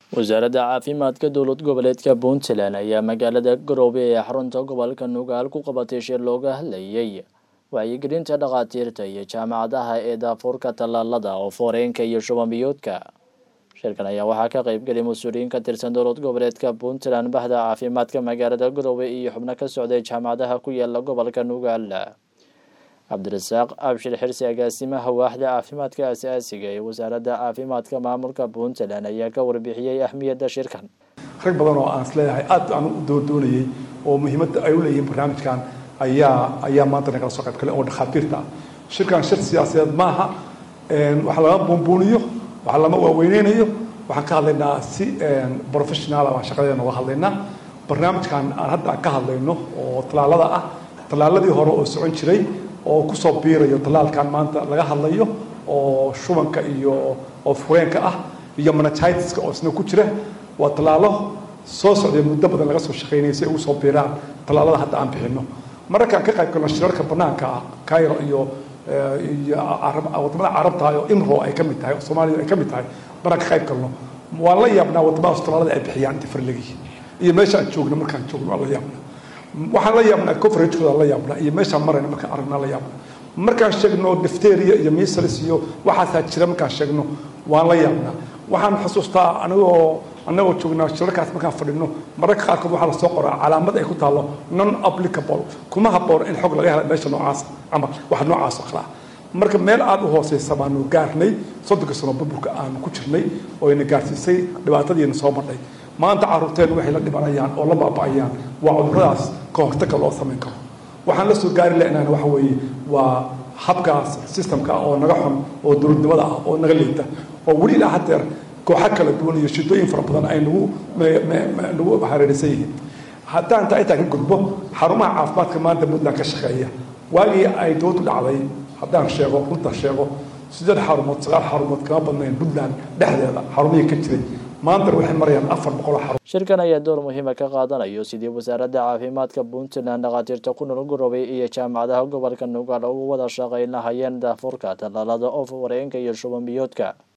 wasaaradda caafimaadka dowlad goboleedka puntland ayaa magaalada garoobe ee xarunta gobolka nugaal ku qabatay shir looga hadlayay wacyigelinta dhakhaatiirta iyo jaamacadaha ee daafuurka tallaalada oo fooreenka iyo shubanbiyoodka shirkan ayaa waxaa ka qeybgelay mas-uuliyiin ka tirsan dowlad goboleedka puntland bahda caafimaadka magaalada garoobe iyo xubno ka socday jaamacadaha ku yaala gobolka nugaal cabdirasaaq abshir xirsi agaasimaha waaxda caafimaadka asaasiga ee wasaaradda caafimaadka maamulka puntland ayaa ka warbixiyey ahmiyadda shirkan rag badan oo aan isleeyahay aad aan u doordoonayay oo muhiimadda ay u leeyihiin barnaamijkan ayaa ayaa maanta nagala soo qayb galay oo dhakhaatiirta ah shirkan shir siyaasadeed maaha waxa lama buunbuuniyo waxa lama waaweyneynayo waxaan ka hadlaynaa si professional baan shaqadeena uga hadlaynaa barnaamijkan aan hadda ka hadlayno oo tallaalada ah tallaaladii hore oo socon jiray oo kusoo biirayo tallaalkan maanta laga hadlayo oo shubanka iyo oo fureenka ah iyo managitiska oo isna ku jira waa tallaalo soo socday muddo badan laga soo shaqeynayay si ay ugu soo biiraan tallaalada hadda aan bixino mararkaan ka qayb galno shirarka banaanka ah cairo iyo iyo wadamada carabta oo imro ay ka mid tahay oo soomaaliya ay ka mid tahay maraan ka qayb galno waan la yaabnaa wadamadaas tallaalada ay bixiyaan inta farlegi iyo meesha aan joogno markaan joogno waan la yaabnaa waxaan la yaabnaa coveragekooda la yaabnaa iyo meeshaan marayna markaan aragnaa la yaabnaa markaan sheegno difteria iyo misalis iyo waxaasaa jira markaan sheegno waan la yaabnaa waxaan xusuustaa anigoo anagoo joognaa shirarkaas markaan fadhino mararka qaarkood waxaa lasoo qoraa calaamad ay ku taallo non applicable kuma habboon in xog laga hela meesha noocaas ama wax noocaas oo kale ah marka meel aada u hooseysa baanu gaarnay soddonka sano burburka aanu ku jirnay oo ina gaarsiisay dhibaatadiina soo madhay maanta caruurteen waxay la dhibanayaan oo la baaba'ayaan waa cuduradaas ka hortaga loo samayn karo waxaan la soo gaari lahnaan waxa weeye waa habkaas systemka oo naga xun oo dowladnimada ah oo naga liita oo weli ilaa hadeer kooxo kala duwan iyo shidooyin fara badan ay nagu nagu hareeraysan yihiin haddaan taa intaa ka gudbo xarumaha caafimaadka maanta puntland ka shaqeeya waagii ay dowladdu dhacday haddaan sheego runta sheego sideed xarumood sagaal xarumood kama badnayn puntland dhexdeeda xarumihii ka jiray maantana waxay marayaan afar boqol xarun shirkan ayaa door muhiima ka qaadanayo sidii wasaaradda caafimaadka puntland dhakhaatiirta ku nool garoobay iyo jaamacadaha gobolka nugaal ugu wada shaqayn lahayeen daafuurka tallaalada oof wareenka iyo shuban biyoodka